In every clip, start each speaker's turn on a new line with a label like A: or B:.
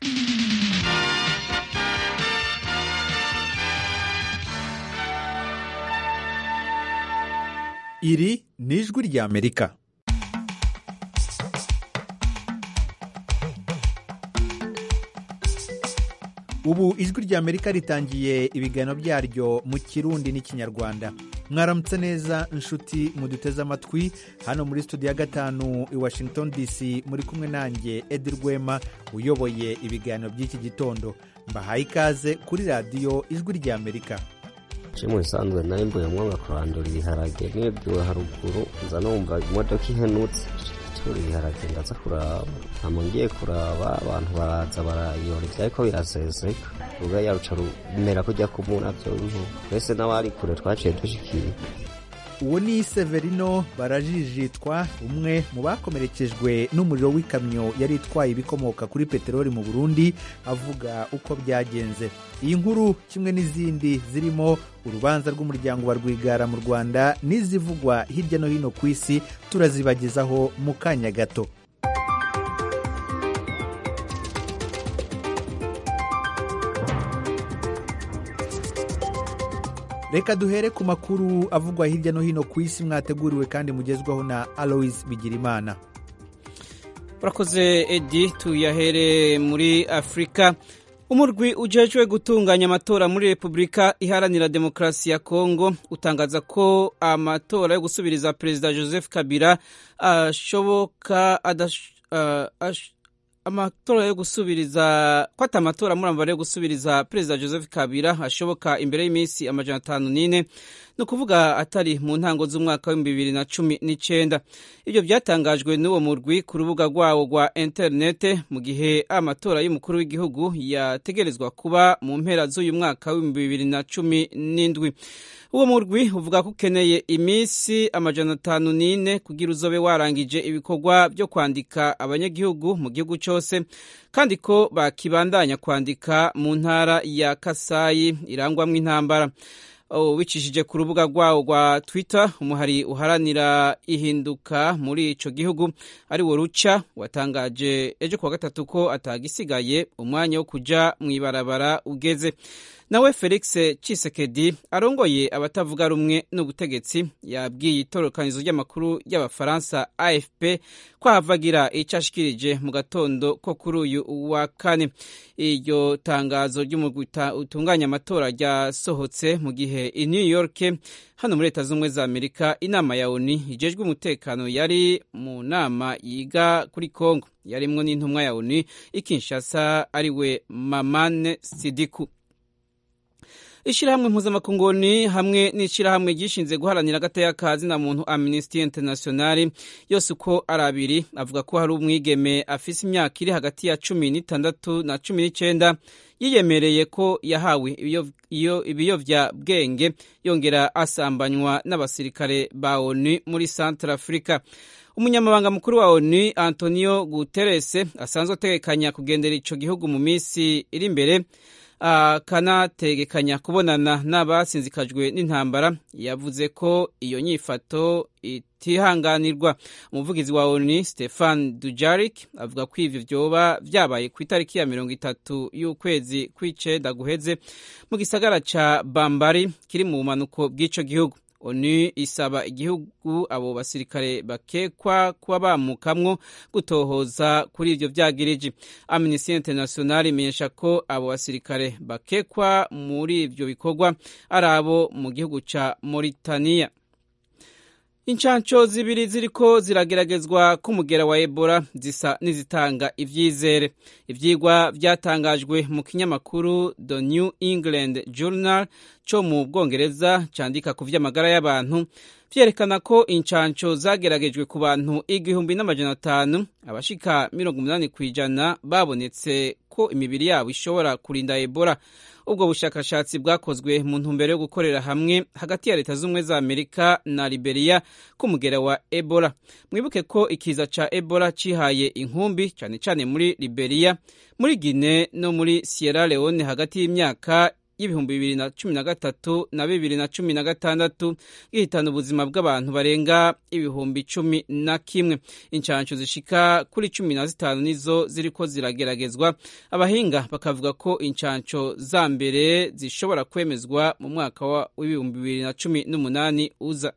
A: iri ni ijwi ry'amerika ubu ijwi ry'amerika ritangiye ibiganiro byaryo mu kirundi n'ikinyarwanda mwaramutse neza inshuti muduteze amatwi hano muri studio ya gatanu i washington dc muri kumwe nanjye edi rwema uyoboye ibiganiro by'iki gitondo mbahaye ikaze kuri radiyo ijwi ry'amerika
B: je mu bisanzwe nari mvuye mwanga kurandura ibiharage nibwiwe haruguru nza numva imodoka ihenutse tura ibiharage ndaza kuraba hama ngiye kuraba abantu baraza barayora ivyariko biraseseka ruga yaruca rumera kujya kumuna vyo twese n'abari kure twaciye dushikira
A: uwo ni severino barajijitwa umwe mu bakomerekejwe n'umuriro w'ikamyo yari itwaye ibikomoka kuri peteroli mu burundi avuga uko byagenze iyi nkuru kimwe n'izindi zirimo urubanza rw'umuryango wa rwigara mu rwanda n'izivugwa hirya no hino ku isi turazibagezaho mu kanya gato reka duhere ku makuru avugwa hirya no hino ku isi mwateguriwe kandi mugezwaho na aloise bigirimana
C: urakoze edi tuyahere muri afurika umurwi ujejwe gutunganya amatora muri repubulika iharanira demokarasi ya kongo utangaza ko amatora yo gusubiriza perezida joseph kabila ashoboka amatora yo gusubiriza ko ati amatora muri yo gusubiriza perezida joseph kabila ashoboka imbere y'iminsi amajana atanu n'ine ni ukuvuga atari mu ntango z'umwaka w'ibihumbi bibiri na cumi n'icyenda ibyo byatangajwe n'uwo murwi ku rubuga rwawo rwa interinete mu gihe amatora y'umukuru w'igihugu yategerezwa kuba mu mpera z'uyu mwaka w'ibihumbi bibiri na cumi n'indwi uwo murwi uvuga ko ukeneye iminsi amajana atanu n'ine kugira uzobe warangije ibikorwa byo kwandika abanyagihugu mu gihugu cyose kandi ko bakibandanya kwandika mu ntara ya kasayi irangwamo intambara wicishije ku rubuga rwawo rwa twitter umuhari uharanira ihinduka muri icyo gihugu ari wo ruca watangaje ejo kuwa gatatu ko atagisigaye umwanya wo kujya mu ibarabara ugeze nawe felix cisekedi arongoye abatavuga rumwe n'ubutegetsi yabwiye itorokanizo ry'amakuru y'abafaransa afp ko ahavagira icyo ashikirije mu gatondo ko kuri uyu wa kane iryo tangazo ry'umugwi utunganya amatora ryasohotse mu gihe i new york hano muri leta z'ubumwe za amerika inama ya oni ijejwe umutekano yari mu nama yiga kuri congo yarimwo n'intumwa ya oni ikinshasa ariwe mamane sidiku ishyirahamwe mpuzamakunguni hamwe n'ishyirahamwe ryishinze guharanira agateka ka zina muntu amnesty international yose uko ari abiri avuga ko hari umwigeme afise imyaka iri hagati ya cumi n'itandatu na cumi n'icyenda yiyemereye ko yahawe ibiyovyabwenge yongera asambanywa n'abasirikare ba onu muri centre africa umunyamabanga mukuru wa onu antonio guterres asanzwe ategekanya kugendera ico gihugu mu minsi iri imbere akanategekanya kubonana n'abasinzikajwe n'intambara yavuze ko iyo nyifato itihanganirwa umuvugizi wa onu stefan dujarik avuga ko ivyo vyoba vyabaye ku itariki ya mirongo itatu y'ukwezi kw'icenda guheze mu gisagara ca bambari kiri mu bumanuko bw'ico gihugu onu isaba igihugu abo basirikare bakekwa kuba bamukamwo gutohoza kuri ivyo vyagiriji amnesty international imenyesha ko abo basirikare bakekwa muri ivyo bikorwa ari abo mu gihugu ca mauritania incanco zibiri ziriko zirageragezwa k'umugera wa ebola zisa n'izitanga ivyizere ivyigwa vyatangajwe mu kinyamakuru the new england journal co mu bwongereza candika ku vy'amagara y'abantu vyerekana ko incanco zageragejwe ku bantu igihumbi n'amajana atanu abashika mirongo umunani kw'ijana babonetse ko imibiri yabo ishobora kurinda ebola ubwo bushakashatsi bwakozwe mu ntumbero yo gukorera hamwe hagati ya leta z'ubumwe za amerika na liberia k'umugera wa ebola mwibuke ko ikiza ca ebola cihaye inkumbi cane cane muri liberia muri guine no muri sierra leone hagati y'imyaka y'ibihumbi bibiri na cumi na gatatu na bibiri na cumi na gatandatu gihitana ubuzima bw'abantu barenga ibihumbi cumi na kimwe inshansho zishika kuri cumi na zitanu nizo ziriko zirageragezwa abahinga bakavuga ko inshansho za mbere zishobora kwemezwa mu mwaka w'ibihumbi bibiri na cumi n'umunani uza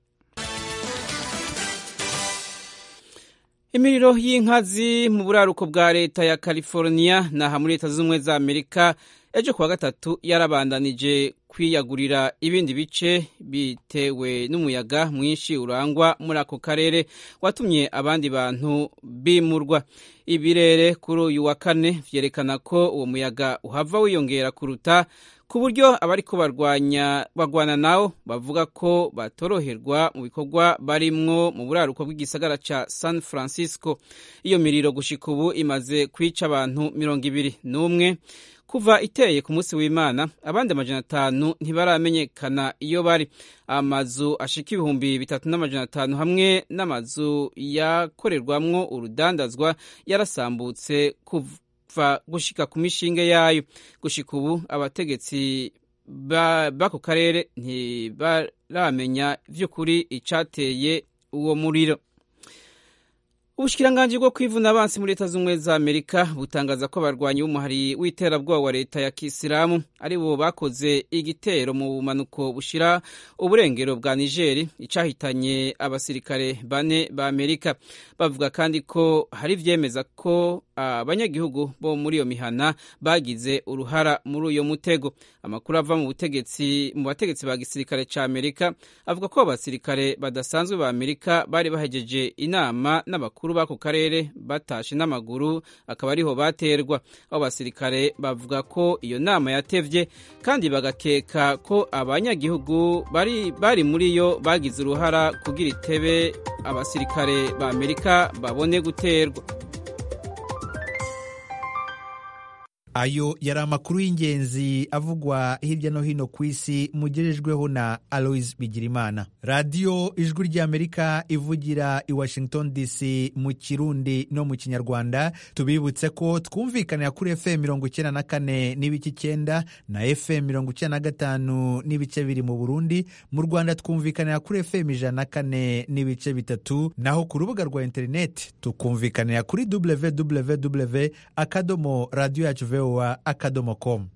C: imiriro y'inkazi mu buraruko bwa leta ya california naha muri leta z'ubumwe za amerika ejo kuwa gatatu yarabandanije kwiyagurira ibindi bice bitewe n'umuyaga mwinshi urangwa muri ako karere watumye abandi bantu bimurwa ibirere kuri uyu wa kane vyerekana ko uwo muyaga uhava wiyongera kuruta ku buryo abariko barwanya barwana nawo bavuga ko batoroherwa mu bikorwa barimwo mu buraruko bw'igisagara ca San Francisco iyo miriro gushika ubu imaze kwica abantu mirongo ibiri n'umwe kuva iteye ku munsi w'imana abandi amajana atanu ntibaramenyekana iyo bari amazu ashika ibihumbi bitatu n'amajana atanu hamwe n'amazu yakorerwamwo urudandazwa yarasambutse kuva gushika ku mishinge yayo gushika ubu abategetsi b'ako karere ntibaramenya vy'ukuri icateye uwo muriro ubushikiranganji bwo kwivuna abansi muri leta z'ubumwe za amerika butangaza ko abarwanyi b'umuhari w'iterabwoba wa leta ya kisilamu ari bo bakoze igitero mu bumanuko bushira uburengero bwa nigeri icahitanye abasirikare bane ba amerika bavuga kandi ko hari ivyemeza ko abanyagihugu bo muri iyo mihana bagize uruhara muri uyo mutego amakuru ava mu butegetsi mu bategetsi ba gisirikare ca amerika avuga ko abasirikare badasanzwe ba amerika bari bahejeje inama n'abakuru b'ako karere batashe n'amaguru akaba ariho baterwa abo basirikare bavuga ko iyo nama yatevye kandi bagakeka ko abanyagihugu bari, bari muri yo bagize uruhara kugira itebe abasirikare ba amerika babone guterwa
A: ayo yari amakuru y'ingenzi avugwa hirya no hino ku isi mugejejweho na aloise bigirimana radiyo ijwi ry'amerika ivugira i washington dc mu kirundi no mu kinyarwanda tubibutse ko twumvikanira kuri fm mirongo icyenda na kane n'ibice icyenda na fm mirongo icyenda na gatanu n'ibice biri mu burundi mu rwanda twumvikanira kuri fm ijana na kane n'ibice bitatu naho ku rubuga rwa interineti tukumvikanira kuri www akadomo radiyo yacu voa akadomo com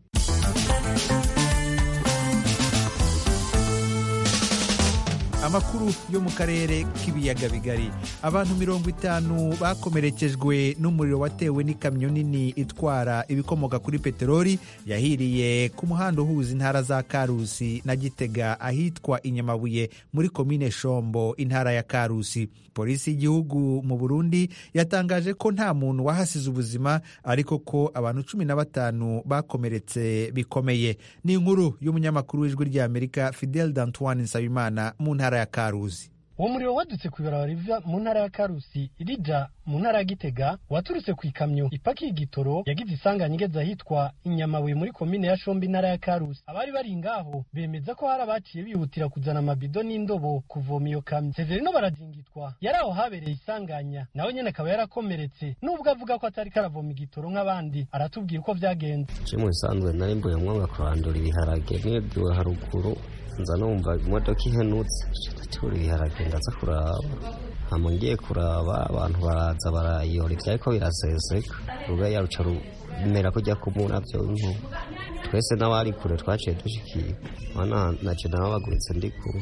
A: amakuru yo mu karere k'ibiyaga bigari abantu mirongo itanu bakomerekejwe n'umuriro watewe n'ikamyo nini itwara ibikomoka kuri peteroli yahiriye ku muhanda uhuza intara za karusi na gitega ahitwa inyamabuye muri komine shombo intara ya karusi polisi y'igihugu mu burundi yatangaje ko nta muntu wahasize ubuzima ariko ko abantu cumi na batanu bakomeretse bikomeye ni inkuru y'umunyamakuru w'ijwi ry'amerika fidel d'antoine nsabimana mu ntara ya karuzi
D: uwo muriro wadutse ku ibarabara riva mu ntara ya karusi irija mu ntara ya gitega waturutse ku ikamyo ipakiye igitoro yagize isanganya igeze ahitwa inyamabuye muri komine ya shombi intara ya karusi abari bari ngaho bemeza ko hari abaciye bihutira kuzana amabido n'indobo kuvoma iyo kamyo sezerino baradingitwa yari aho habereye isanganya nawe nyene akaba yarakomeretse nubwo avuga ko atari karavoma igitoro nk'abandi aratubwira uko vyagenze
B: je mu bisanzwe nari mbuye mwanga kurandura ibiharage nibwiwe haruguru nza numva imodoka ihenutse tura ibiharage ndaza kuraba hama ngiye kuraba abantu baraza barayora ivyariko biraseseka ruga yaruca rumera kujya kumura vyo nko twese n'abari kure twaciye dushikira mana naje nababaguritse ndi kure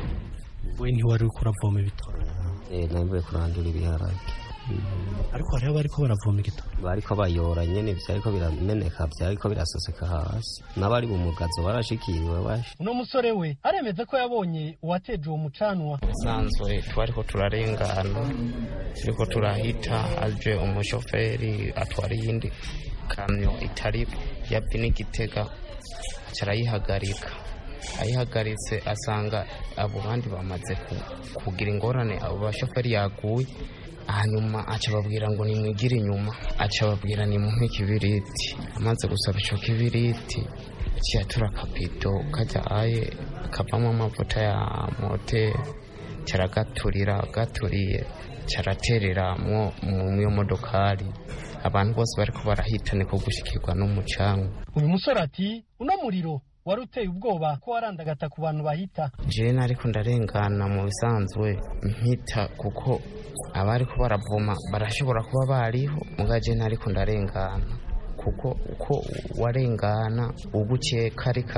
D: we ntiwari uriko uravoma ibitoro
B: eh nambuye kurandura ibiharage
D: ariko hariho bariko baravoma igitoro
B: bariko bayora nyene vyariko birameneka vyariko biraseseka hasi n'abari mu mugazo barashikiriwe bashi
D: uno musore we aremeza ko yabonye uwateje uwo mucanwa
E: sanzwe twariko turarengana turiko turahita aje umushoferi atwara iyindi kamyo itari yapi n'igitega carayihagarika ayihagaritse asanga abo bandi bamaze kugira ingorane abo bashoferi yaguye hanyuma aca babwira ngo nimwigire inyuma aca babwira nimuhe ikibiriti amaze gusaba ico kibiriti ciyatura akabido kajya aye kavamo amavuta ya moteri caragaturira gaturiye caratereramwo mu modokari abantu bose bariko barahita niko gushikirwa n'umucanwa
D: uyu musore ati uno muriro wari uteye ubwoba ko warandagata ku bantu bahita
E: jewe nariko ndarengana mu bisanzwe mpita kuko abariko baravoma barashobora kuba bariho muga je nariko ndarengana kuko uko warengana ugukeka ariko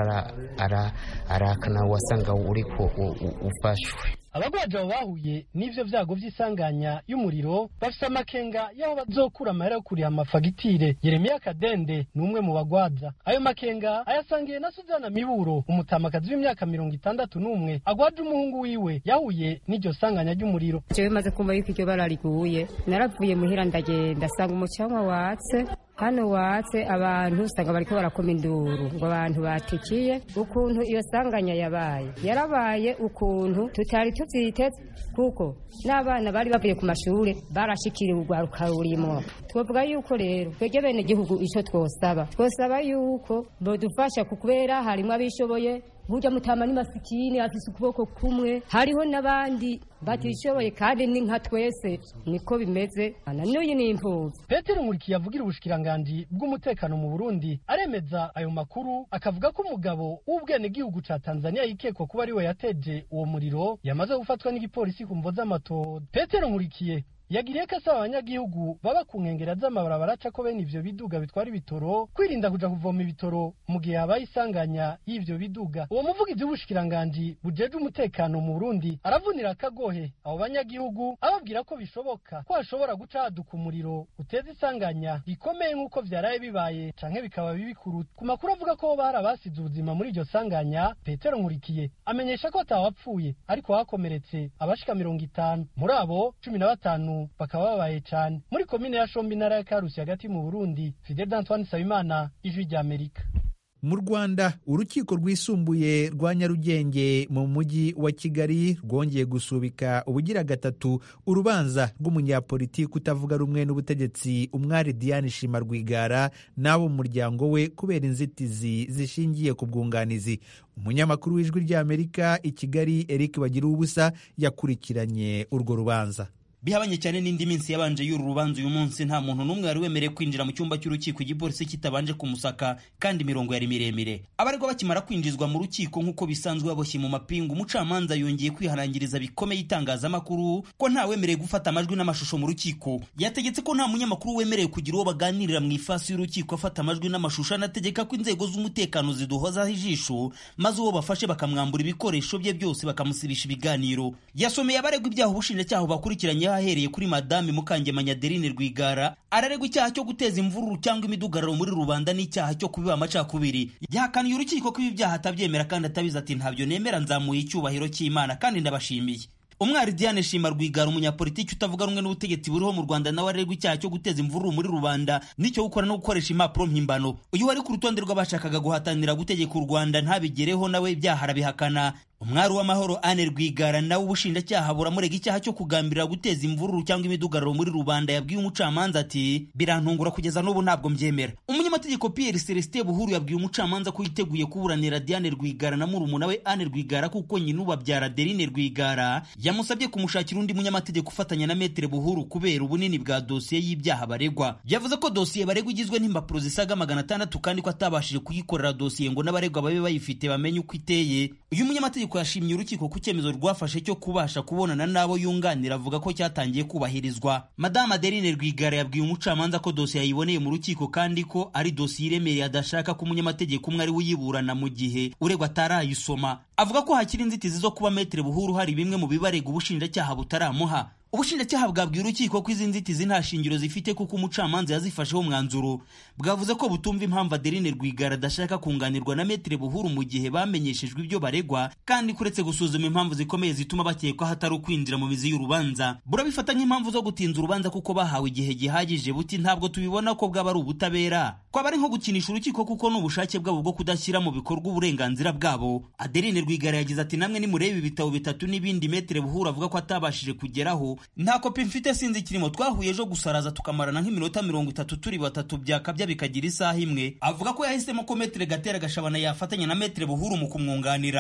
E: arakana wasanga uriko ufashwe
D: abagwaje abo bahuye n'ivyo vyago vy'isanganya y'umuriro bafise amakenga y'aho bazokura amahera yo kuriha amafagitire yeremiya kadende ni umwe mu bagwaza ayo makenga ayasangiye na suzana miburo umutamakazi w'imyaka mirongo itandatu n'umwe agwaje umuhungu wiwe yahuye n'iryo sanganya ry'umuriro
F: jewe maze kumva yuko iryo bara riguye naravuye muhira ndagenda sanga umucanwa watse hano watse abantu usanga bariko barakoma induru ngo abantu batikiye ukuntu iyo sanganya yabaye yarabaye ukuntu tutari tuvyiteze kuko n'abana bari bavuye ku mashure barashikiriwe urwaruka rurimwo twovuga yuko rero twebwe bene gihugu ico twosaba twosaba yuko bodufasha kubera harimwo abishoboye burya mutama ni masikini afise ukuboko kumwe hariho n'abandi batishoboye kandi ni nka twese niko bimeze ana n'uyu ni imfuvyi
D: petero nkurikiye avugira ubushikiranganji bw'umutekano mu burundi aremeza ayo makuru akavuga ko umugabo w'ubwenegihugu ca tanzania yikekwa kuba ariwe yateje uwo muriro yamaze gufatwa n'igipolisi ku mvo z'amatohoza petero nkurikiye yagiriye ko asaba abanyagihugu baba ku nkengera z'amabarabara aca ko bene ivyo biduga bitwara ibitoro kwirinda kuja kuvoma ibitoro mu gihe habaye isanganya y'ivyo biduga uwo muvugizi w'ubushikiranganji bujeje umutekano mu burundi aravunira akagohe abo banyagihugu ababwira ko bishoboka ko hashobora guca haduka umuriro uteza isanganya rikomeye nk'uko vyaraye bibaye canke bikaba bibi kuruta ku makuru avuga ko hoba hari abasize ubuzima muri iryo sanganya petero nkurikiye amenyesha ko atawapfuye ariko hakomeretse abashika mirongo itanu muri abo cumi na batanu bakaba babaye cyane muri komine ya shombi intara ya karusi hagati mu burundi fidel d'antoine nsabimana ijwi rya amerika
A: mu rwanda urukiko rwisumbuye rwa nyarugenge mu mujyi wa kigali rwongeye gusubika ubugira gatatu urubanza rw'umunyapolitiki utavuga rumwe n'ubutegetsi umwari diane shima rwigara n'abo mu muryango we kubera inzitizi zishingiye ku bwunganizi umunyamakuru w'ijwi ry'amerika i kigali eric bagira ubusa yakurikiranye urwo rubanza
G: bihabanye cyane n'indi minsi yabanje y'uru rubanza uyu munsi nta muntu n'umwe wari wemerewe kwinjira mu cyumba cy'urukiko igipolisi kitabanje kumusaka kandi imirongo yari miremire abaregwa bakimara kwinjizwa mu rukiko nk'uko bisanzwe baboshye mu mapingu umucamanza yongeye kwihanangiriza bikomeye itangazamakuru ko nta wemerewe gufata amajwi n'amashusho mu rukiko yategetse ko nta munyamakuru wemerewe kugira uwo baganirira mu ifasi y'urukiko afata amajwi n'amashusho anategeka ko inzego z'umutekano ziduhozaho ijisho maze uwo bafashe bakamwambura ibikoresho bye byose bakamusibisha ibiganiro yasomeye abaregwa ibyaha ubushinjacyaha bakurikiranye ahereye kuri madame mukangemanya adeline rwigara araregwa icyaha cyo guteza imvururu cyangwa imidugararo muri rubanda n'icyaha cyo kubiba amacakubiri yahakaniye urukiko ko ibi byaha atabyemera kandi atabizi ati ntabyo nemera nzamuye icyubahiro cy'imana kandi ndabashimiye umwari diane shima rwigara umunyapolitiki utavuga rumwe n'ubutegetsi buriho mu rwanda nawe aregwa icyaha cyo guteza imvururu muri rubanda n'icyo gukora no gukoresha impapuro mpimbano uyu wari ku rutonde rw'abashakaga guhatanira gutegeka u rwanda ntabigereho nawe ibyaha arabihakana umwari w'amahoro ane rwigara nawe ubushinjacyaha buramurega icyaha cyo kugambirira guteza imvururu cyangwa imidugararo muri rubanda yabwiye umucamanza ati birantungura kugeza n'ubu ntabwo mbyemera umunyamategeko pierre celestin buhuru yabwiye umucamanza ko yiteguye kuburanira diane rwigara na murumuna we ane rwigara kuko nyina ubabyara adeline rwigara yamusabye kumushakira undi munyamategeko ufatanya na metere buhuru kubera ubunini bwa dosiye y'ibyaha baregwa yavuze ko dosiye baregwa igizwe n'impapuro zisaga magana atandatu kandi ko atabashije kuyikorera dosiye ngo n'abaregwa babe bayifite bamenye uko iteye uyu munyamategeko yashimye urukiko ku cyemezo rwafashe cyo kubasha kubonana n'abo yunganira avuga ko cyatangiye kubahirizwa madamu adeline rwigara yabwiye umucamanza ko dosiye yayiboneye mu rukiko kandi ko ari dosiye iremereye adashaka ko umunyamategeko umwe ari we uyiburana mu gihe uregwa atarayisoma avuga ko hakiri inzitizi zo kuba metere buhuru hari bimwe mu bibarega ubushinjacyaha butaramuha ubushinjacyaha bwabwiye urukiko ko izi nzitizi nta shingiro zifite kuko umucamanza yazifasheho umwanzuro bwavuze ko butumva impamvu adeline rwigara adashaka kunganirwa na metere buhuru mu gihe bamenyeshejwe ibyo baregwa kandi kuretse gusuzuma impamvu zikomeye zituma bakekwa hatari ukwinjira mu mizi y'urubanza burabifata nk'impamvu zo gutinza urubanza kuko bahawe igihe gihagije buti ntabwo tubibona ko bwaba ari ubutabera kwaba ari nko gukinisha urukiko kuko ni ubushake bwabo bwo kudashyira mu bikorwa uburenganzira bwabo adeline rwigara yagize ati namwe nimurebe ibitabo bitatu n'ibindi metere buhuru avuga ko atabashije kugeraho nta kopi mfite sinzi kirimo twahuye ejo gusaraza tukamarana nk'iminota mirongo itatu turi batatu byakabya bikagira isaha imwe avuga ko yahisemo ko metere gatera gashabana yafatanya na metere buhuru mu kumwunganira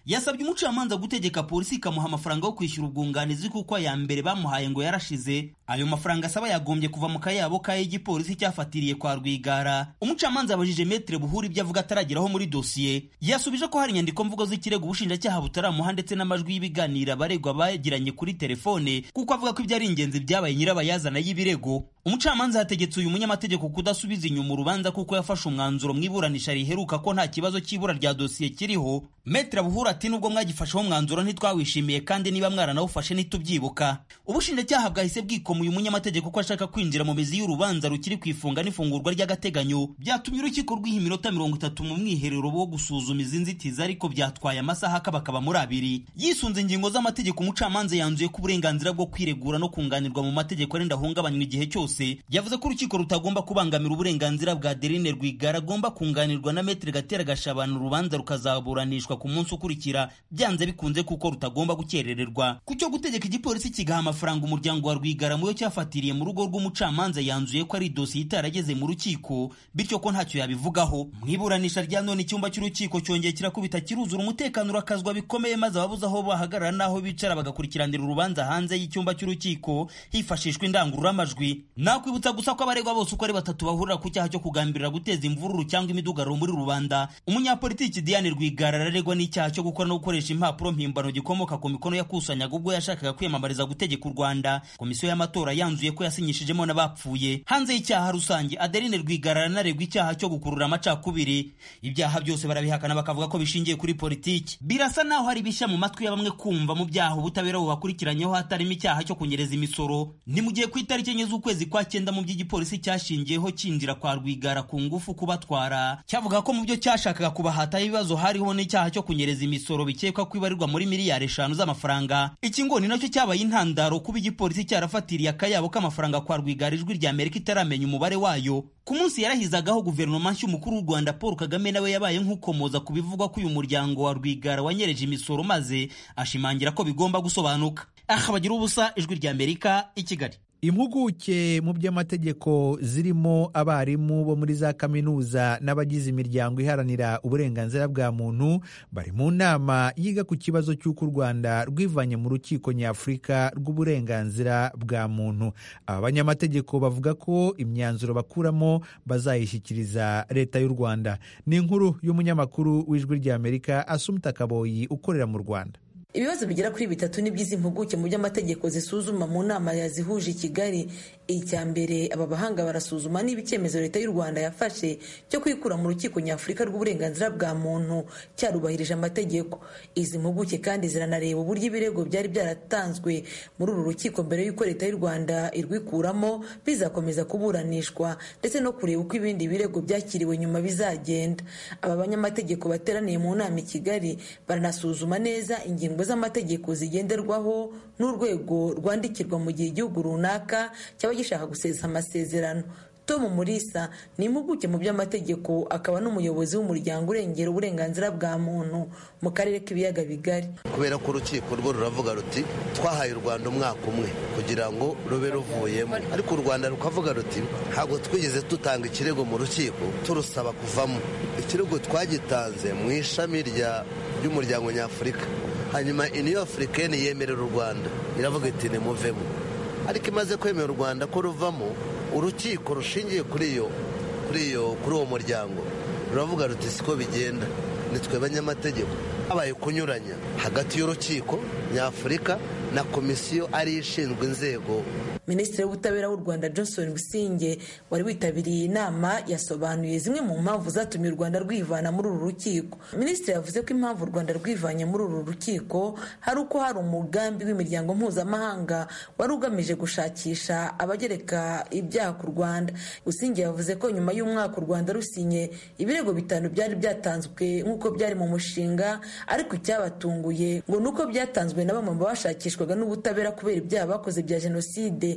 G: yasabye umucamanza gutegeka polisi ikamuha amafaranga yo kwishyura ubwunganizi kuko aya mbere bamuhaye ngo yarashize ayo mafaranga asaba yagombye kuva mu kayabo ka igipolisi cyafatiriye kwa rwigara umucamanza yabajije metere buhuri ibyo avuga atarageraho muri dosiye yasubije ko hari inyandiko mvugo z'ikirego ubushinjacyaha butaramuha ndetse n'amajwi y'ibiganiro abaregwa bagiranye kuri telefone kuko avuga ko ibyo ari ingenzi byabaye nyirabayazana y'ibirego umucamanza yategetse uyu munyamategeko kudasubiza inyuma urubanza kuko yafashe umwanzuro mu iburanisha riheruka ko nta kibazo cy'ibura rya dosiye kiriho metere buhuri ati nubwo mwagifasheho umwanzuro ntitwawishimiye kandi niba mwaranawufashe ntitubyibuka ubushinjacyaha bwahise bwikoma uyu munyamategeko ko ashaka kwinjira mu mizi y'urubanza rukiri ku ifunga n'ifungurwa ry'agateganyo byatumye urukiko rwiha iminota mirongo itatu mu mwiherero wo gusuzuma izi nzitizi ariko byatwaye amasaha akabakaba muri abiri yisunze ingingo z'amategeko umucamanza yanzuye ko uburenganzira bwo kwiregura no kunganirwa mu mategeko arenda ahungabanywa igihe cyose yavuze ko urukiko rutagomba kubangamira uburenganzira bwa derine rwigara agomba kunganirwa na metere gatera gashabana urubanza rukazaburanishwa ku munsi ukurikira byanze bikunze kuko rutagomba gukerererwa ku cyo gutegeka igipolisi kigaha amafaranga umuryango wa rwigara muyo cyafatiriye mu rugo rw'umucamanza yanzuye ko ari dosiye itarageze mu rukiko bityo ko ntacyo yabivugaho mu iburanisha rya none icyumba cy'urukiko cyongeye kirakubita kiruzura umutekano urakazwa bikomeye maze ababuze aho bahagarara n'aho bicara bagakurikiranira urubanza hanze y'icyumba cy'urukiko hifashishwa indangururamajwi nakwibutsa gusa ko abaregwa bose uko ari batatu bahurira ku cyaha cyo kugambirira guteza imvururu cyangwa imidugararo muri rubanda umunyapolitiki Diane Rwigara araregwa n'icyaha cyo gukora no gukoresha impapuro mpimbano gikomoka ku mikono yakusanyaga ubwo yashakaga kwiyamamariza gutegeka u Rwanda komisiyo y'amatora yanzuye ko yasinyishijemo n'abapfuye hanze y'icyaha rusange Adeline Rwigara aranaregwa icyaha cyo gukurura amacakubiri ibyaha byose barabihakana bakavuga ko bishingiye kuri politiki birasa naho hari bishya mu matwi ya bamwe kumva mu byaha ubutabera bubakurikiranyeho hatarimo icyaha cyo kunyereza imisoro ni mu gihe ku itariki enye z'ukwezi kwa cyenda mu by'igipolisi cyashingiyeho cyinjira kwa Rwigara ku ngufu kubatwara cyavuga ko mu byo cyashakaga kubahataho ibibazo hariho n'icyaha cyo kunyereza imisoro bikekwa ko ibarirwa muri miliyari eshanu z'amafaranga iki ngo ni nacyo cyabaye intandaro kuba igipolisi cyarafatiriye akayabo k'amafaranga kwa Rwigara ijwi rya Amerika itaramenya umubare wayo ku munsi yarahizagaho guverinoma nshya umukuru w'u Rwanda Paul Kagame nawe yabaye nk'ukomoza ku bivugwa ko uyu muryango wa Rwigara wanyereje imisoro maze ashimangira ko bigomba gusobanuka aha bagira ubusa ijwi rya Amerika i Kigali
A: impuguke mu by'amategeko zirimo abarimu bo muri za kaminuza n'abagize imiryango iharanira uburenganzira bwa muntu bari mu nama yiga ku kibazo cy'uko u rwanda rwivanye mu rukiko nyafurika rw'uburenganzira bwa muntu aba banyamategeko bavuga ko imyanzuro bakuramo bazayishyikiriza leta y'u rwanda ni inkuru y'umunyamakuru w'ijwi ry'amerika asumta kaboyi ukorera mu rwanda
H: ibibazo bigera kuri bitatu ni by'izi mpuguke mu by'amategeko zisuzuma mu nama yazihuje i kigali icya mbere aba bahanga barasuzuma niba icyemezo leta y'u rwanda yafashe cyo kwikura mu rukiko nyafurika rw'uburenganzira bwa muntu cyarubahirije amategeko izi mpuguke kandi ziranareba uburyo ibirego byari byaratanzwe muri uru rukiko mbere y'uko leta y'u rwanda irwikuramo bizakomeza kuburanishwa ndetse no kureba uko ibindi birego byakiriwe nyuma bizagenda aba banyamategeko bateraniye mu nama i kigali baranasuzuma neza ingingo z'amategeko zigenderwaho n'urwego rwandikirwa mu gihe igihugu runaka cyaba gishaka gusesa amasezerano tom murisa ni impuguke mu by'amategeko akaba n'umuyobozi w'umuryango urengera uburenganzira bwa muntu mu karere k'ibiyaga bigari
I: kubera ko urukiko rwo ruravuga ruti twahaye u rwanda umwaka umwe kugira ngo rube ruvuyemo ariko u rwanda rukavuga ruti ntabwo twigeze dutanga ikirego mu rukiko turusaba kuvamo ikirego twagitanze mu ishami ry'umuryango nyafurika hanyuma iniyo afurikani yemerera u rwanda iravuga iti nimuvemo ariko imaze kwemera u rwanda ko ruvamo urukiko rushingiye kuri iyo kuri iyo kuri uwo muryango ruravuga ruti siko bigenda nitwe banyamategeko habaye kunyuranya hagati y'urukiko nyafurika na komisiyo ari ishinzwe inzego
H: minisitiri w'ubutabera w'u rwanda johnson businge wari witabiriye iyi nama yasobanuye zimwe mu mpamvu zatumye u rwanda rwivana muri uru rukiko minisitiri yavuze ko impamvu u rwanda rwivanye muri uru rukiko hari uko hari umugambi w'imiryango mpuzamahanga wari ugamije gushakisha abagereka ibyaha ku rwanda businge yavuze ko nyuma y'umwaka u rwanda rusinye ibirego bitanu byari byatanzwe nk'uko byari mu mushinga ariko icyabatunguye ngo ni uko byatanzwe na bamwe mu bashakishwaga n'ubutabera kubera ibyaha bakoze bya jenoside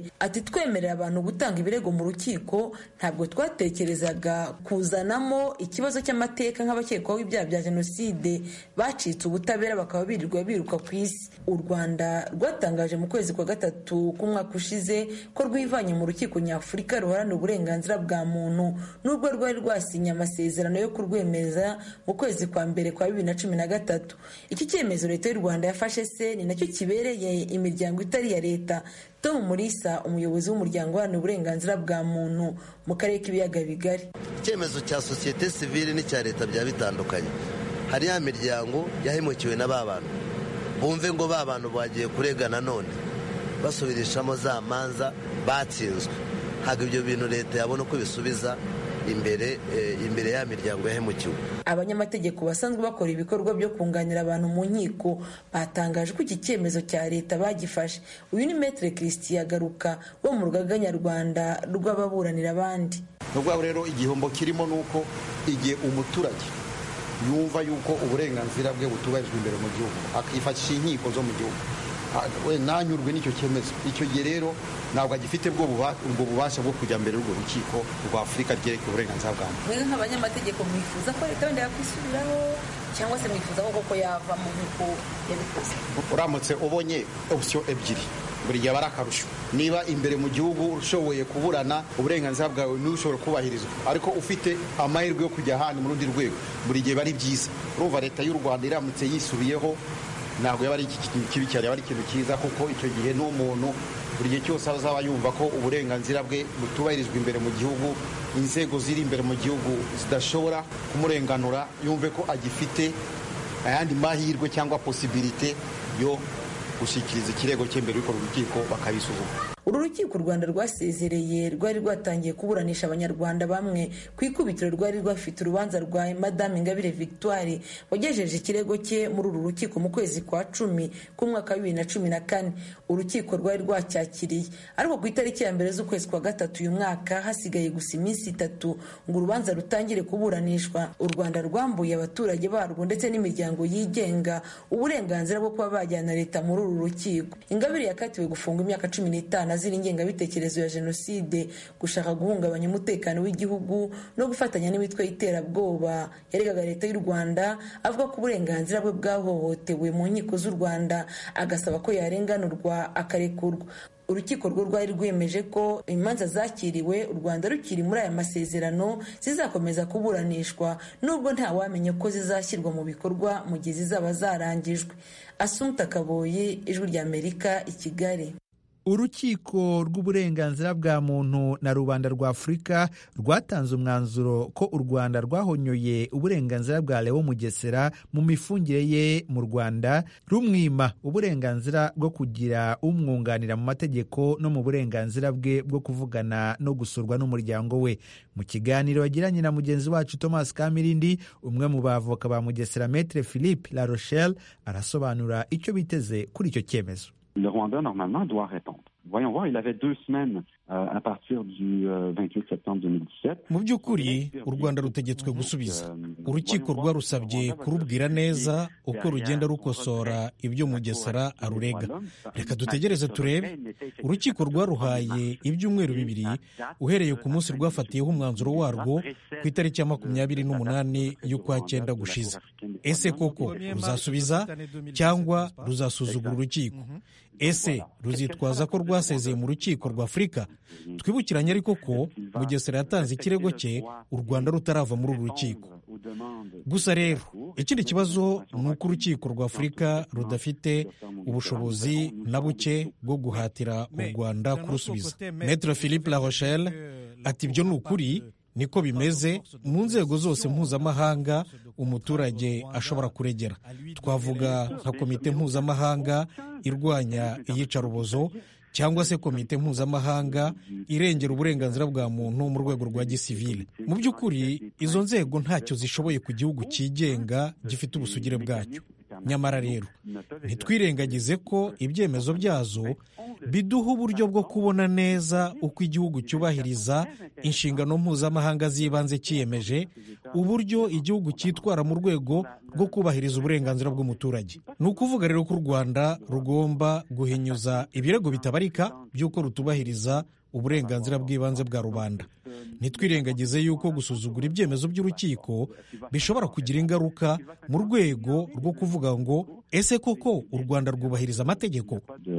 H: ati twemerera abantu gutanga ibirego mu rukiko ntabwo twatekerezaga kuzanamo ikibazo cy'amateka nk'abakekwaho ibyaha bya jenoside bacitse ubutabera bakaba birirwa biruka ku isi u rwanda rwatangaje mu kwezi kwa gatatu k'umwaka ushize ko rwivanye mu rukiko nyafurika ruharanira uburenganzira bwa muntu nubwo rwari rwasinye amasezerano yo kurwemeza mu kwezi kwa mbere kwa bibiri na cumi na gatatu iki cyemezo leta y'u rwanda yafashe se ni nacyo kibereye imiryango itari iya leta tom murisa umuyobozi w'umuryango uharanira uburenganzira bwa muntu mu karere k'ibiyaga bigari
I: icyemezo cya sosiyete sivile n'icya leta byaba bitandukanye hari ya miryango yahemukiwe na ba bantu bumve ngo ba bantu bagiye kurega nanone basubirishamo za manza batsinzwe ntabwo ibyo bintu leta yabona uko bisubiza imbere imbere ya miryango yahemukiwe
H: abanyamategeko basanzwe bakora ibikorwa byo kunganira abantu mu nkiko batangaje ko iki cyemezo cya leta bagifashe uyu ni metere christian garuka wo mu rugaga nyarwanda rw'ababuranira abandi
J: ni ukuvuga rero igihombo kirimo ni uko igihe umuturage yumva yuko uburenganzira bwe butubahirijwe imbere mu gihugu akifashisha inkiko zo mu gihugu we nanyurwe n'icyo cyemezo icyo gihe rero ntabwo agifite ubwo bubasha bwo kujya mbere y'urwo rukiko rwa afurika ryerekeye uburenganzira bwa muntu
H: mwe nk'abanyamategeko mwifuza ko leta wenda yakwisubiraho cyangwa se mwifuza ko koko yavamo nk'uko yabikoze
J: uramutse ubonye opsiyo ebyiri buri gihe aba ari akarusho niba imbere mu gihugu ushoboye kuburana uburenganzira bwawe niwe ushobora kubahirizwa ariko ufite amahirwe yo kujya ahandi mu rundi rwego buri gihe biba ari byiza urumva leta y'u rwanda iramutse yisubiyeho ntabwo yaba ari ikintu kibi cyane yaba ari ikintu cyiza kuko icyo gihe n'umuntu buri gihe cyose azaba yumva ko uburenganzira bwe butubahirizwa imbere mu gihugu inzego ziri imbere mu gihugu zidashobora kumurenganura yumve ko agifite ayandi mahirwe cyangwa posibilite yo gushyikiriza ikirego cye mbere y'uko urukiko bakabisuzuma
H: uru rukiko u rwanda rwasezereye rwari rwatangiye kuburanisha abanyarwanda bamwe ku ikubitiro rwari rwafite urubanza rwa madame ingabire victoire wagejeje ikirego cye muri uru rukiko mu kwezi kwa cumi k'umwaka wa bibiri na cumi na kane urukiko rwari rwacyakiriye ariko ku itariki ya mbere z'ukwezi kwa gatatu uyu mwaka hasigaye gusa iminsi itatu ngo urubanza rutangire kuburanishwa u rwanda rwambuye abaturage barwo ndetse n'imiryango yigenga uburenganzira bwo kuba bajyana leta muri uru rukiko ingabire yakatiwe gufunga imyaka cumi n'itanu azira ingengabitekerezo ya jenoside gushaka guhungabanya umutekano w'igihugu no gufatanya n'imitwe y'iterabwoba yaregaga leta y'u rwanda avuga ko uburenganzira bwe bwahohotewe mu nkiko z'u rwanda agasaba ko yarenganurwa akarekurwa urukiko rwo rwari rwemeje ko imanza zakiriwe u rwanda rukiri muri aya masezerano zizakomeza kuburanishwa nubwo ntawamenya ko zizashyirwa mu bikorwa mu gihe zizaba zarangijwe asumta kaboyi ijwi ry'amerika i kigali
A: urukiko rw'uburenganzira bwa muntu na rubanda rwa afurika rwatanze umwanzuro ko u rwanda rwahonyoye uburenganzira bwa leo mugesera mu mifungire ye mu rwanda rumwima uburenganzira bwo kugira umwunganira mu mategeko no mu burenganzira bwe bwo kuvugana no gusurwa n'umuryango we mu kiganiro yagiranye na mugenzi wacu thomas kamirindi umwe mu bavoka ba mugesera metre philippe la rochelle arasobanura icyo biteze kuri icyo cyemezo
K: Le Rwanda, normalement, doit répondre. Voyons voir, il avait deux semaines euh, à partir du euh, 28 septembre 2017.
L: mu by'ukuri u rwanda rutegetswe gusubiza urukiko rwarusabye kurubwira neza uko rugenda rukosora ibyo mugesera arurega reka dutegereze turebe urukiko rwaruhaye ibyumweru bibiri uhereye ku munsi rwafatiyeho umwanzuro warwo ku itariki ya makumyabiri n'umunani y'ukwa cyenda gushize ese koko ruzasubiza cyangwa ruzasuzugura urukiko ese ruzitwaza ko rwasezeye mu rukiko rwa afurika twibukiranye ariko ko mugesera yatanze ikirego cye u rwanda rutarava muri uru rukiko gusa rero ikindi kibazo ni uko urukiko rwa afurika rudafite ubushobozi na buke bwo guhatira u rwanda kurusubiza metre philippe la rochelle ati ibyo ni ukuri niko bimeze mu nzego zose mpuzamahanga umuturage ashobora kuregera twavuga nka komite mpuzamahanga irwanya iyicarubozo cyangwa se komite mpuzamahanga irengera uburenganzira bwa muntu mu rwego rwa gisivile mu by'ukuri izo nzego ntacyo zishoboye ku gihugu cyigenga gifite ubusugire bwacyo nyamara rero ntitwirengagize ko ibyemezo byazo biduha uburyo bwo kubona neza uko igihugu cyubahiriza inshingano mpuzamahanga z'ibanze cyiyemeje uburyo igihugu cyitwara mu rwego rwo kubahiriza uburenganzira bw'umuturage ni ukuvuga rero ko u rwanda rugomba guhinyuza ibirego bitabarika by'uko rutubahiriza uburenganzira bw'ibanze bwa rubanda ntitwirengagize yuko gusuzugura ibyemezo by'urukiko bishobora kugira ingaruka mu rwego rwo kuvuga ngo ese koko u rwanda rwubahiriza amategeko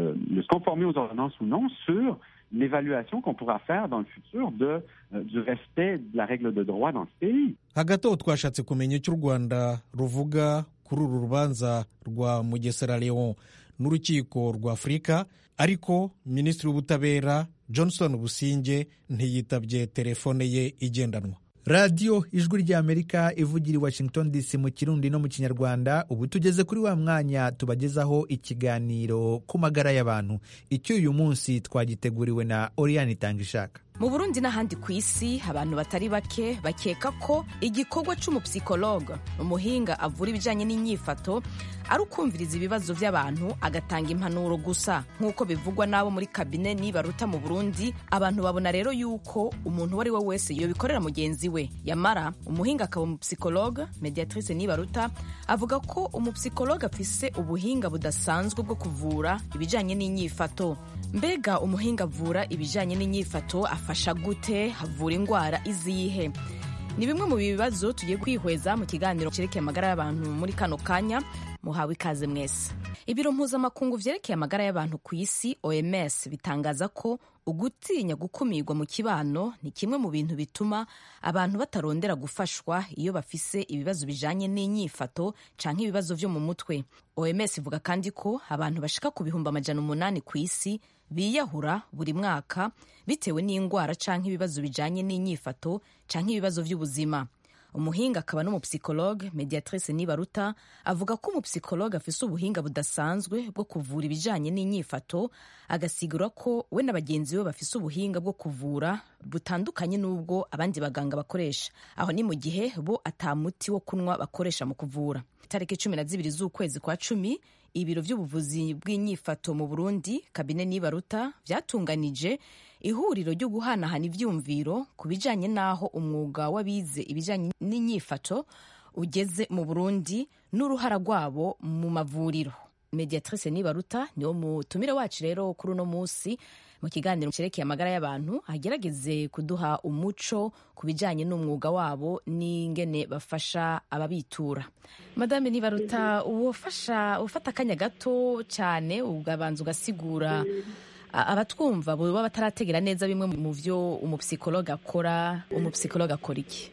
K: l'évaluation qu'on pourra faire dans le futur de, euh, du respect de la règle de droit dans ce pays.
L: hagati aho twashatse kumenya icyo u rwanda ruvuga kuri uru rubanza rwa mugesera leon n'urukiko rwa afurika ariko minisitiri w'ubutabera johnson businge ntiyitabye telefone ye igendanwa
A: radiyo ijwi ry'amerika ivugira i washington dc mu kirundi no mu kinyarwanda ubu tugeze kuri wa mwanya tubagezaho ikiganiro ku magara y'abantu icyo uyu munsi twagiteguriwe na oriyani itangishaka
M: mu burundi n'ahandi ku isi abantu batari bake bakeka ko igikorwa cy'umupsikologe umuhinga avura ibijyanye n'inyifato ari ukumviriza ibibazo by'abantu agatanga impanuro gusa nk'uko bivugwa n'abo muri kabine nibaruta mu burundi abantu babona rero yuko umuntu uwo ari we wese yobikorera mugenzi we yamara umuhinga akaba umupsikologe mediatrice nibaruta avuga ko umupsikologe afise ubuhinga budasanzwe bwo kuvura ibijyanye n'inyifato mbega umuhinga avura ibijyanye n'inyifato afasha gute havura indwara izihe ni bimwe mu bibazo tugiye kwihweza mu kiganiro cyerekeye amagara y'abantu muri kano kanya muhawe ikaze mwese ibiro mpuzamakungu vyerekeye amagara y'abantu ku isi oms bitangaza ko ugutinya gukumirwa mu kibano ni kimwe mu bintu bituma abantu batarondera gufashwa iyo bafise ibibazo bijanye n'inyifato canke ibibazo vyo mu mutwe oms ivuga kandi ko abantu bashika ku bihumbi amajana umunani ku isi biyahura buri mwaka bitewe n'indwara canke ibibazo bijanye n'inyifato canke ibibazo vy'ubuzima umuhinga akaba n'umupsikologe mediatrice nibaruta avuga ko umupsikologe afise ubuhinga budasanzwe bwo kuvura ibijanye n'inyifato agasigura ko we na bagenzi be bafise ubuhinga bwo kuvura butandukanye n'ubwo abandi baganga bakoresha aho ni mu gihe bo ata muti wo kunywa bakoresha mu kuvura itariki cumi na zibiri z'ukwezi kwa cumi ibiro by'ubuvuzi bw'inyifato mu burundi kabine nibaruta byatunganije ihuriro ryo guhanahana ivyumviro ku bijanye n'aho umwuga w'abize ibijanye n'inyifato ugeze mu burundi n'uruhara rwabo mu mavuriro mediatrice nibaruta niwo mutumire wacu rero kuri uno munsi mu kiganiro cyerekeye amagara y'abantu agerageze kuduha umuco ku bijyanye n'umwuga wabo n'ingene bafasha ababitura madame nibaruta uwafasha ufata akanya gato cyane ugabanza ugasigura abatwumva baba batarategera neza bimwe mu byo umupsikologe akora umupsikologe akora iki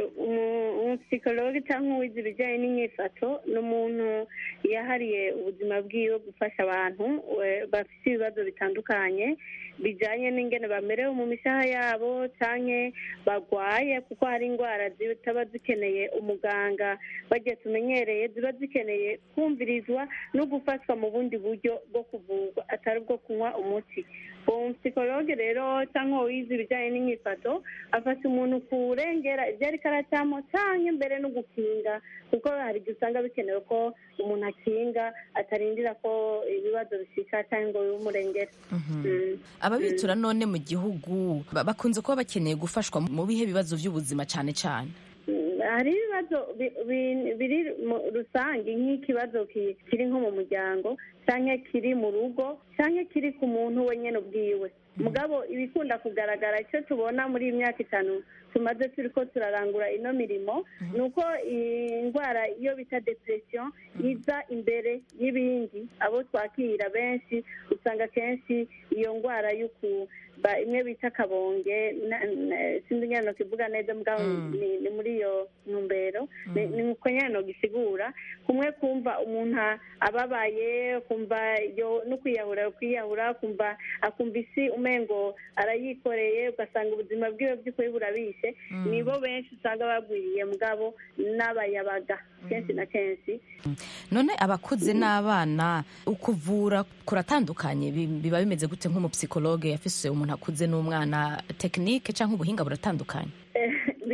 N: umupsikologe cyangwa uwize ibijyanye n'inyifato ni umuntu yahariye ubuzima bwiwe gufasha abantu bafite ibibazo bitandukanye bijyanye n'ingene bamerewe mu mishaha yabo cyangwa barwaye kuko hari indwara zitaba zikeneye umuganga bagiye tumenyereye ziba zikeneye kumvirizwa no gufashwa mu bundi buryo bwo kuvurwa atari bwo kunywa umuti uwo psikologe rero cyangwa wize ibijyanye n'inyifato afasha umuntu kurengera ibyo ariko aracamo cyangwa mbere no gukinga kuko hari igihe usanga bikenewe ko umuntu akinga atarindira ko ibibazo bishika cyangwa ngo bimurengere
M: ababitura none mu gihugu bakunze kuba bakeneye gufashwa mu bihe bibazo by'ubuzima cyane cyane
N: hari ibibazo biri rusange nk'ikibazo kiri nko mu muryango cyangwa kiri mu rugo cyangwa kiri ku muntu wenyine ubwiwe mugabo ibikunda kugaragara icyo tubona muri iyi myaka itanu tumaze turi ko turarangura ino mirimo ni uko indwara iyo bita depression iza imbere y'ibindi abo twakira benshi usanga kenshi iyo ndwara y'uku imwe bita akabonge sinzi nyine no kivuga neza mugabo ni muri iyo ntumbero ni uko nyine no gisigura kumwe kumva umuntu ababaye kumva no kwiyahura kwiyahura kumva akumva isi umengo arayikoreye ugasanga ubuzima bwiwe by'ukuri burabishe nibo benshi usanga bagwiriye mugabo n'abayabaga kenshi na kenshi
M: none abakuze n'abana ukuvura kuratandukanye biba bimeze gute nk'umupsikologe yafise umuntu akuze n'umwana tekinike cyangwa ubuhinga buratandukanye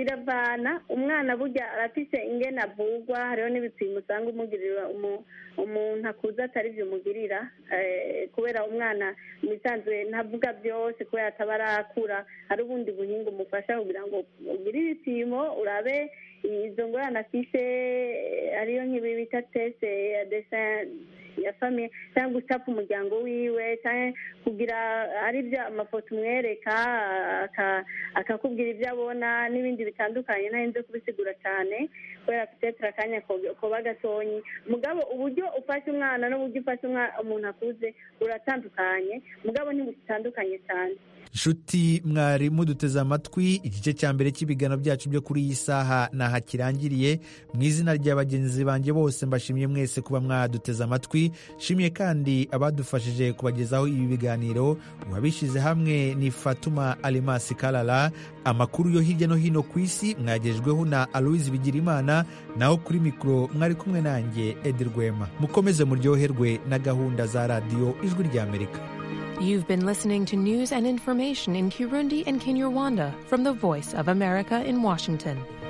N: biravana umwana burya arafise ingene avugwa hariho n'ibipimo usanga umugirira umuntu akuze atari byo umugirira kubera umwana mu bisanzwe ntavuga byose kubera ataba arakura hari ubundi buhinga umufasha kugira ngo ugire ibipimo urabe izo ngorane afise ariyo nk'ibi bita tese ya desin ya famiye cyangwa gucapa umuryango wiwe cyangwa kugira ari byo amafoto umwereka akakubwira ibyo abona n'ibindi bitandukanye ntarinze kubisigura cyane kubera petetere akanya koba gatonyi mugabo uburyo ufashe umwana n'uburyo ufashe umuntu akuze uratandukanye mugabo ntibutandukanye cyane
A: nshuti mwari muduteze amatwi igice cya mbere cy'ibiganiro byacu byo kuri iyi saha naha kirangiriye mu izina rya bagenzi banjye bose mbashimiye mwese kuba mwaduteze amatwi nshimiye kandi abadufashije kubagezaho ibi biganiro uwabishyize hamwe ni fatuma alimasi karara amakuru yo hirya no hino ku isi mwagejweho na aloise bigirimana naho kuri mikoro mwari kumwe nanjye edi rwema mukomeze muryoherwe na gahunda za radiyo ijwi ry'amerika
O: You've been listening to news and information in Kirundi and Kinyarwanda from the Voice of America in Washington.